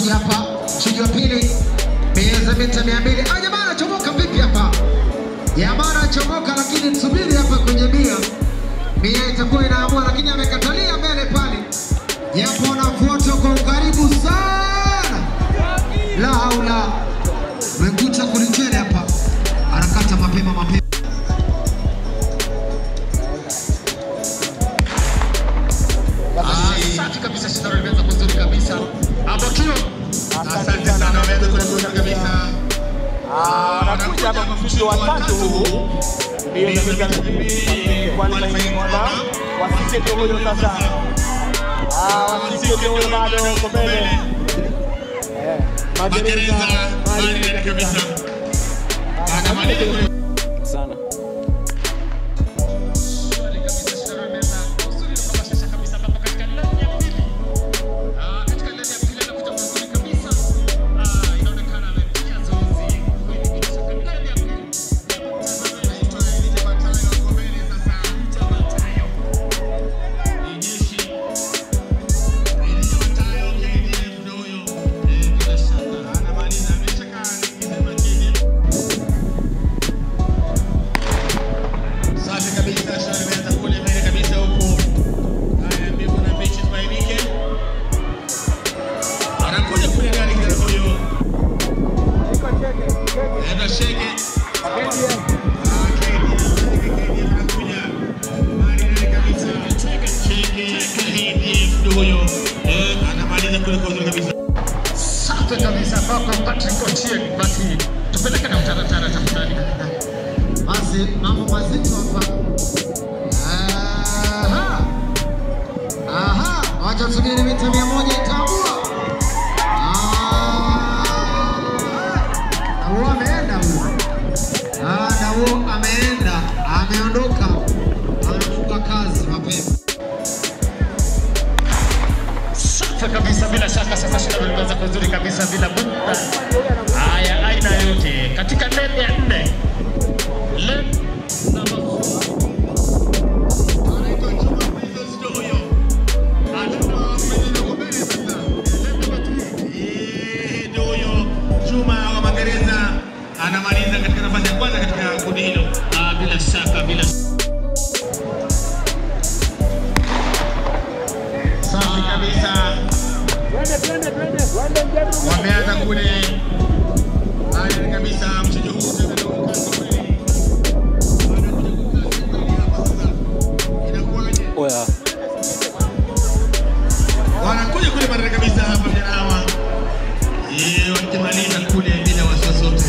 anakuja hapa mshindi wa pili mbio za mita mia mbili. Ah, jamaa anachomoka vipi hapa? Jamaa anachomoka, lakini tusubiri hapa kwenye mia mia itakuwa inaamua, lakini amekatalia mbele pale, japo anafuata kwa ukaribu sana. La haula, mekucha kulichele hapa, anakata mapema mapema. Ah, Safi kabisa, shindano limeanza kuzuri kabisa. Abokio, asante sana, wameanza kuzuri kabisa. anakuja hapa mshindi wa tatu huu mbio za mita mia mbili qualifying order. Wasike ndio huyo sasa, Ah, wasike ndio huyo bado uko mbele. Eh, Magereza mali kabisa sana. Safi kabisa, shari imeanza kule mbele kabisa huku. Haya, mbivu na mbichi zibainike. Anakuja kule ndani kijana huyo. Enda shege. Ah, KDF, shege, KDF anakuja. Mali ndani kabisa. Shege, KDF ndio huyo. Eh, anamaliza kule kwa uzuri kabisa. Safi kabisa kwako Patrick Ochieng, basi tupeleke na utaratara tafadhali. Basi mambo mazito hapa. Aha. Aha, wacha tusubiri mita mia moja itaamua. Ah. Na huo ameenda huyo. Ah, na huo ameenda, ameondoka, anafunga kazi mapema. Safi kabisa, bila shaka sasa shindano limeanza kuzuri kabisa bila bunda. Haya, aina yote katika lane ya nne, lane number Anaitwa Juma Mwizozi ndio huyo. Anaitwa Mwizozi yuko mbele sasa. Eh, ndio huyo. Juma wa Magereza anamaliza katika nafasi ya kwanza katika kundi hilo. Ah, bila shaka, bila Safi kabisa. Wameanza kule. Haya kabisa mchezo huu sasa ndio ukaanza kweli. Anakuja kukasi kweli hapa sasa. Inakuwaje? Oya, wanakuja kule mara kabisa hapa vijana hawa Eh, wakimaliza kule bila wasiwasi wote.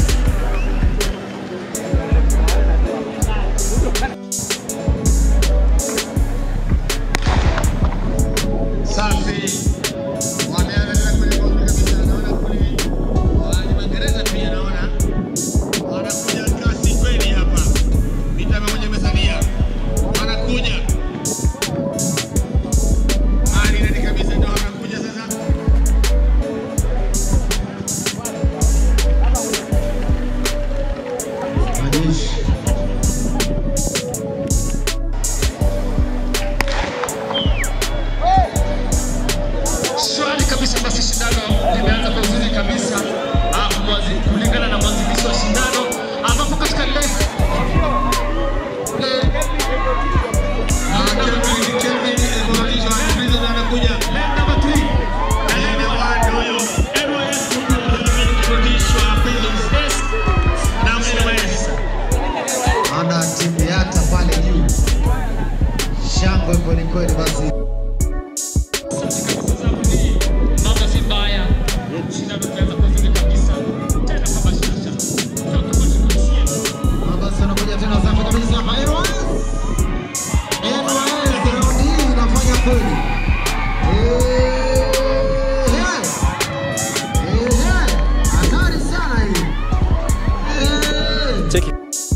Safi. Wameanza tena kule kwa uzuri kabisa. Naona kule wale Magereza pia naona wanakuja kasi kweli hapa. Mita mia moja imesalia. Wanakuja Mali nani kabisa ndio anakuja sasa. majeshi. Swali kabisa, basi shindano limeanza kwa uzuri kabisa Ah, mwazi- kulingana na mwanzilishi wa shindano ambapo katika lane lane- Ah, Kelvin Kelvin Evolution Prison anakuja. lane number three. Ene wando huyo. NYS kurudishwa Prisons Desk na NYS. ana timu yata pale juu, shangwe kwelikweli. Basi mambo si mbaya, shindano limeanza kwa uzuri kabisa, tena kwa bashasha. Basi anakuja tena safi kabisa hapa NYS. NYS raundi hii inafanya kweli. Eh, eh, eh, hatari sana hii. Eh. cheki.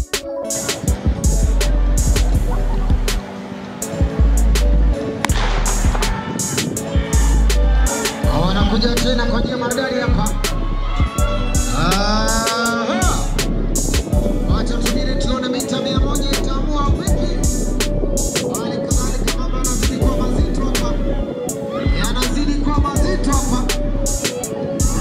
wanakuja tena kwa njia maridadi hapa. Aha. Wacha tusubiri tuone mita mia moja itaamua vipi. Hali kadhalika mambo yanazidi kuwa mazito hapa, yanazidi kuwa mazito hapa.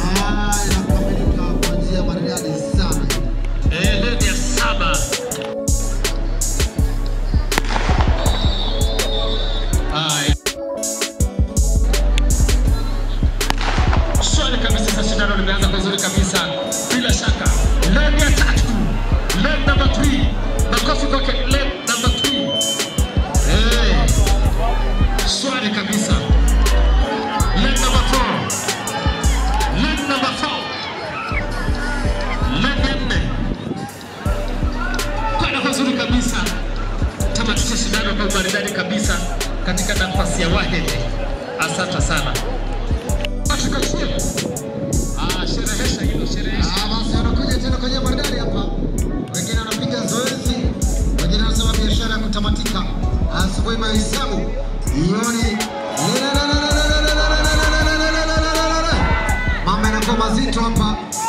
nafasi ya Wahid. Asante sana. Katika chini. Ah, sherehesha hilo, sherehesha. Ah, basi anakuja tena kwenye bandari hapa. Wengine wanapiga zoezi, wengine wanasema biashara ya kutamatika. Asubuhi mahesabu. Jioni. Mambo yanakuwa mazito hapa.